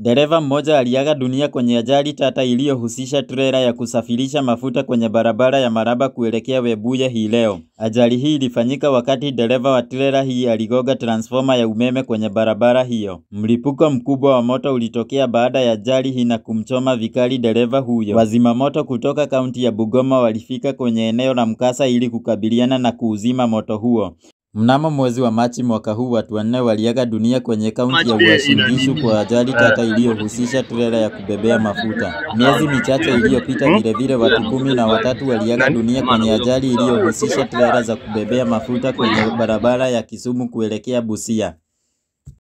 Dereva mmoja aliaga dunia kwenye ajali tata iliyohusisha trela ya kusafirisha mafuta kwenye barabara ya Maraba kuelekea Webuye hii leo. Ajali hii ilifanyika wakati dereva wa trela hii aligonga transfoma ya umeme kwenye barabara hiyo. Mlipuko mkubwa wa moto ulitokea baada ya ajali hii na kumchoma vikali dereva huyo. Wazima moto kutoka kaunti ya Bungoma walifika kwenye eneo la mkasa ili kukabiliana na kuuzima moto huo. Mnamo mwezi wa Machi mwaka huu watu wanne waliaga dunia kwenye kaunti ya Uasin Gishu kwa ajali tata iliyohusisha trela ya kubebea mafuta. Miezi michache iliyopita vilevile watu kumi na watatu waliaga dunia kwenye ajali iliyohusisha trela za kubebea mafuta kwenye barabara ya Kisumu kuelekea Busia.